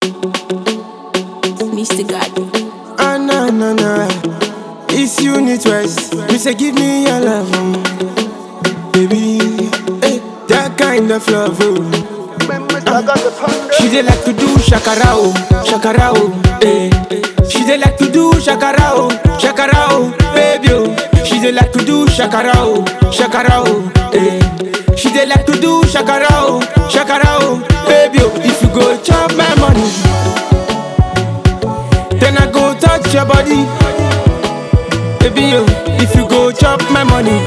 Mr. God. Ah, na, na, na. It's unit west. You say, give me your love, oh. baby. Hey, that kind of love, oh. She dey like to do shakara, oh, shakara, oh, eh. She dey like to do shakara, oh, shakara, oh, baby, oh. She dey like to do shakara, oh, shakara, oh, eh. She dey like to do shakara, oh, shakara, oh, baby, oh. If you go chop my money, then I go touch your body, baby, oh. If you go chop my money,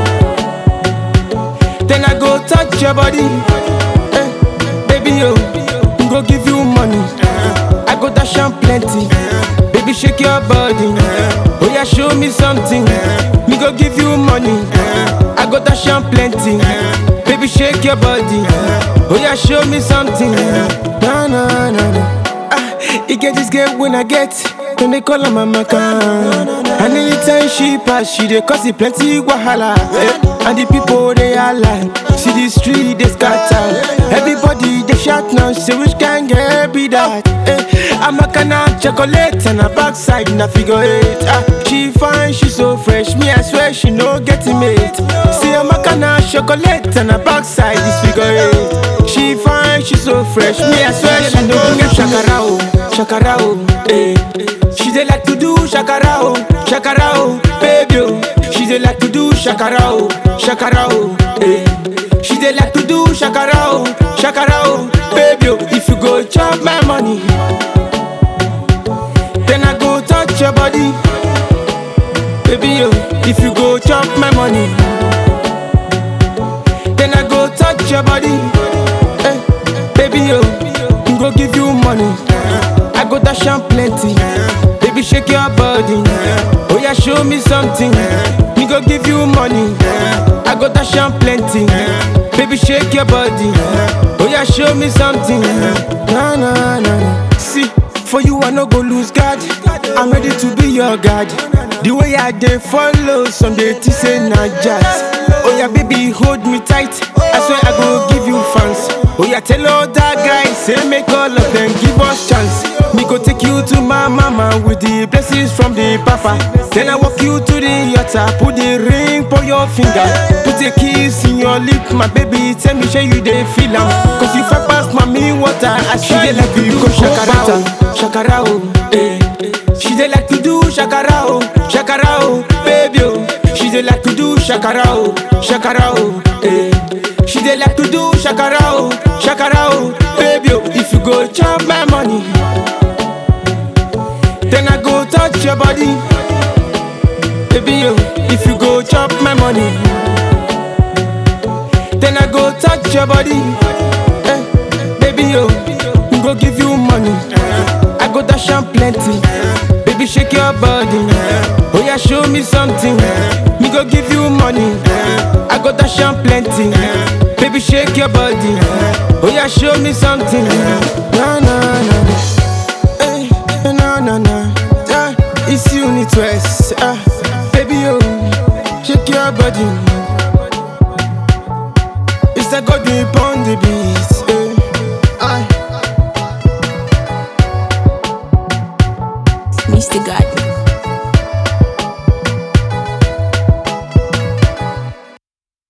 then I go touch your body, eh. Baby, yo, go give you money. I go dash am plenty. Baby, shake your body. Oh yeah, show me something. Me go give you money. I go dash am plenty. Baby, shake your body. Oh yeah, show me something. No, no, no, no. Ah, you get this girl when I get. Then they call her mama can. And anytime she pass, she dey cause it plenty wahala. Eh? And the people they are like, see the street they scatter. Everybody they shout now, say which can get be that. Eh? I'm a canna chocolate and a backside na figure eight. Ah, she fine, she so fresh. Me I swear she no getting mate. See I'm a canna chocolate and a backside is figure eight. She fine, she so fresh. Me I swear she no get shakara oh, shakara oh, eh. She dey like to do shakara oh, shakara oh, baby oh. She dey like to do shakara oh, shakara oh, eh. She dey like to do shakara oh, shakara oh, baby oh. If you go chop my money, then I go touch your body, baby oh. If you go chop my money, then I go touch your body, eh, baby oh. Go give you money, I go dash am plenty. Baby, shake your body. Oh, yeah, show me something. Me go give you money. I go dash am plenty. Baby, shake your body. Oh, yeah, show me something. Na, na, na, na. See, for you, I no go lose God. I'm ready to be your God. The way I dey follow, some dey think say na jazz. Oh, yeah, baby, hold me tight. I swear I go give you fans. Oh, yeah, tell all that guys, say make all of them give us chance. Me go take you to my mama with the blessings from the papa. Then I walk you to the altar, put the ring for your finger, put a kiss in your lip, my baby. Tell me, sure you dey feel am. Cause if I pass mommy water, I she dey like to go shakara oh, shakara oh, eh. She dey like to do shakara oh, shakara oh, baby oh. She dey like to do shakara oh, shakara oh, eh. She dey like to do shakara oh, shakara oh, baby oh. If you go chop my money. Then I go touch your body. Baby, yo, if you go chop my money. Then I go touch your body. Eh, baby, yo, go give you money. I go dash am plenty. Baby, shake your body. Oh, yeah, show me something. Me go give you money. I go dash am plenty. Baby, shake your body. Oh, yeah, show me something. Na, na, na, na. Hey, na na na, ah, it's unit west, ah, baby oh, shake your body. It's a God we on the beat.